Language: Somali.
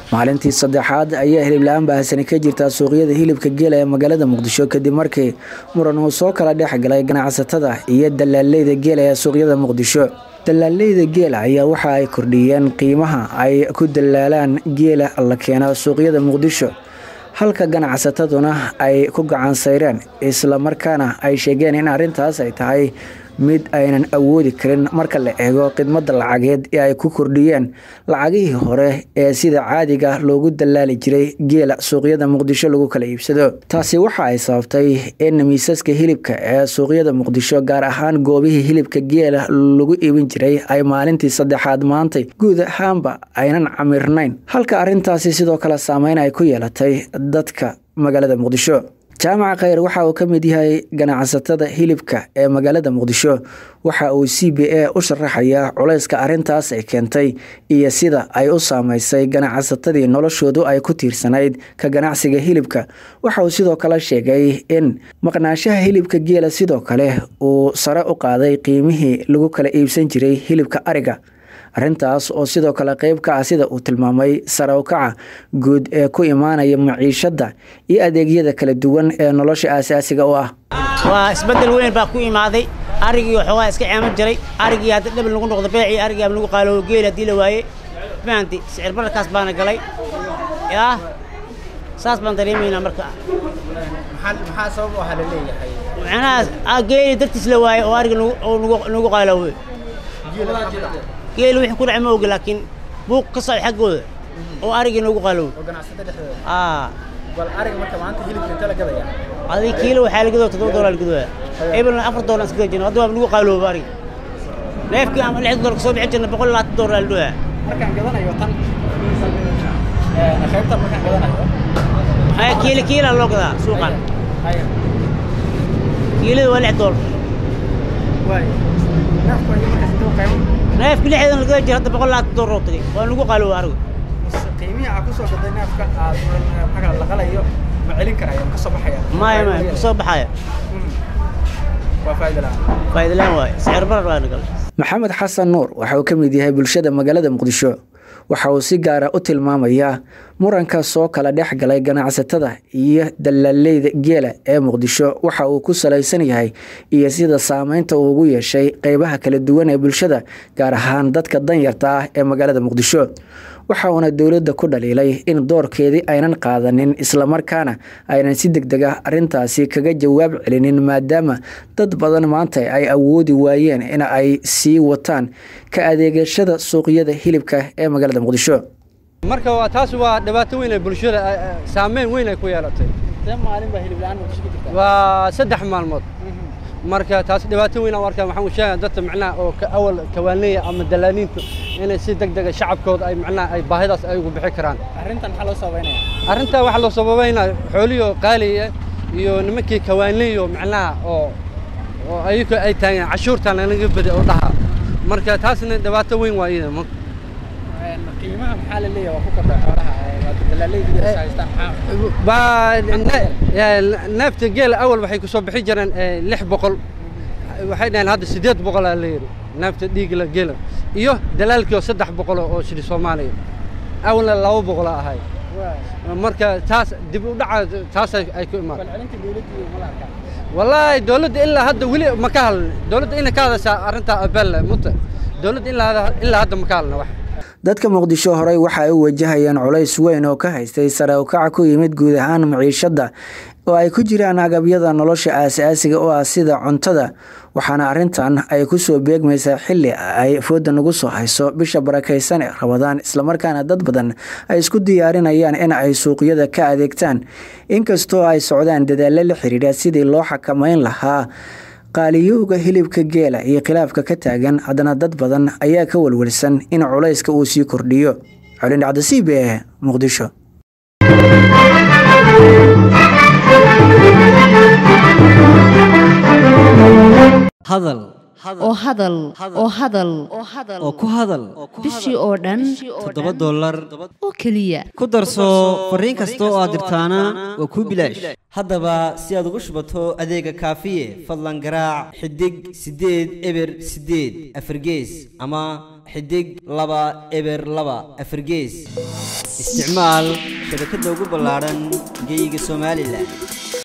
maalintii saddexaad ayaa hilibla-aan baahsani ka jirtaa suuqyada hilibka geela ee magaalada muqdisho kadib markii muran uu soo kala dhex galay ganacsatada iyo dalaaleyda geela ee suuqyada muqdisho dalaaleyda geela ayaa waxa ay kordhiyeen qiimaha ay ku dalaalaan geela la keeno suuqyada muqdisho halka ganacsataduna ay ku gacan sayreen islamarkaana ay sheegeen in arrintaas ay tahay mid aynan awoodi karin marka la eego khidmadda lacageed ee ay ku kordhiyeen lacagihii hore ee sida caadiga loogu dalaali jiray geela suuqyada muqdisho lagu kala iibsado taasi waxa ay sababtay in miisaska hilibka ee suuqyada muqdisho gaar ahaan goobihii hilibka geela lagu iibin jiray ay maalintii saddexaad maantay guud ahaanba aynan camirnayn halka arrintaasi sidoo kale saameyn ay ku yeelatay dadka magaalada muqdisho jaamaca khayr waxa uu ka mid yahay ganacsatada hilibka ee magaalada muqdisho waxa uu c b a u sharaxayaa culayska arrintaas ay keentay iyo sida ay u saameysay ganacsatadii noloshoodu ay ku tiirsanayd ka ganacsiga hilibka waxa uu sidoo kale sheegay in maqnaanshaha hilibka geela sidoo kale uu sare u qaaday qiimihii lagu kala iibsan jiray hilibka ariga arrintaas oo sidoo kale qeyb ka ah sida uu tilmaamay sare u kaca guud ee ku imaanaya maciishadda iyo adeegyada kala duwan ee nolosha aasaasiga u ah waa isbeddel weyn baa ku imaaday arigii waxoogaa iska ceemo jiray arigii hadda dhabil lagu noqdo beecii arigii ama lagu qaaloobo geel haddii la waaye fahanti sicir bararkaas baana galay yaa saas baan dareemaynaa marka maxaa sabab waxaa la leeyahay macnaha geeli dartiis la waaye oo ariga nagu qaaloobay geel wixii ku dhacay ma ogi laakiin buuq ka socday xaggooda oo arigii noogu qaaloway oo ganacsatada dhexdooda aa bal ariga marka maanta hilibka inta la gadaya adii kiilo waxaa la gadoo toddoba doolar la gadooya ebelna afar doolar iska gadi jirna hadda waa nagu qaalooba ariga neefkii ama lix doolar kasoo bixi jirna boqol iyo labaatan doolar la dhooya markaan gadanayo tan qaybtan markaan gadanayo haya kiilo kiila loo gadaa suuqan haya kiilada waa lix doolar waay neefku ayo markaas intuu qaybo neefki lixdan la gada jira hadda boqol iyo labaatan doolar oo tagay waa nagu qaalooba ariga qiimihii aa kusoo gaday neefka aad maxaa kala laqalayo ma celin karaya ma kasoo baxaya maya maya kasoo baxaya waa faa'iido la'aan faa'iido laan waaye sicir barar baa nagalay maxamed xasan nuur waxa uu ka mid yahay bulshada magaalada muqdisho waxa uu si gaara u tilmaamayaa muranka soo kala dhex galay ganacsatada iyo dalaaleyda geela ee muqdisho waxa uu ku salaysan yahay iyo sida saameynta uu ugu yeeshay qeybaha kala duwan ee bulshada gaar ahaan dadka danyarta ah ee magaalada muqdisho waxa uuna dowladda ku dhaliilay in doorkeedii aynan qaadanin islamarkaana aynan si deg deg ah arrintaasi kaga jawaab celinin maadaama dad badan maanta ay awoodi waayeen in ay sii wataan ka adeegashada suuqyada hilibka ee magaalada muqdisho marka waa taas waa dhibaato weyn ee bulshada saameyn weyn ay ku yeelatay see maalin baa hilib la'aan muqdisho ka jirta waa saddex maalmood marka taas dhibaato weyn aan u arkaa waxaan u sheegaya dadka macnaha oo ka awal kawaanleeya ama dalaaliintu inay si deg dega shacabkooda ay macnaha ay baahidaas ay ugu bixi karaan arrintan maxaa loo sabaynaya arrintaa waxaa loo sababaynaa xooliyo qaaliya iyo nimankii kawaanleeyo macnaha oo oo ayagu ay taageen cashuurtaan lanaga bada oo dhaha marka taasna dhibaato weyn waa iyada qiimaha maxaa la leeyahay waa ku kordha xoolaha dalaaleyda is haystaan maxaa baa neefta geela awal waxay kusoo bixi jireen lix boqol waxay dhaheen hadda siddeed boqolaa la yidhi neefta dhiigla geela iyo dalaalkii oo saddex boqol oo shili soomaaliya awalna laba boqolaa ahay marka taas dib u dhaca taas ay ku imaan balcelinta dowladdu ma la arkaa wallaahi dowladda ilaa hadda weli ma ka hadlin dowladda inay ka hadashaa arrintaa abelle muta dowladda ilaa hadda ma ka hadlina wax dadka muqdisho horey waxa ay u wajahayeen culays weyn oo ka haystay sare ukaca ku yimid guud ahaan maciishadda oo ay ku jiraan agabyada nolosha aasaasiga oo ah sida cuntada waxaana arrintan ay kusoo beegmaysaa xili ay fooda nagu soo hayso bisha barakaysan ee rabadaan islamarkaana dad badan ay isku diyaarinayaan in ay suuqyada ka adeegtaan inkastoo ay socdaan dadaallo la xiriira sidii loo xakameyn lahaa qaaliyowga hilibka geela iyo khilaafka ka taagan haddana dad badan ayaa ka walwalsan in culayska uu sii kordhiyo colin dhacdasiib ee muqdisho hadal oo hadal oo hadal oo ku hadal bishii oo dhan toddoba dollar oo keliya ku darso fariin kasta oo aad dirtaana waa kuu bilaash haddaba si aad ugu shubato adeega kaafiye fadlan garaac xidig siddeed eber siddeed afargees ama xidig laba eber laba afargees isticmaal shabakadda ugu ballaadhan geyga somalilan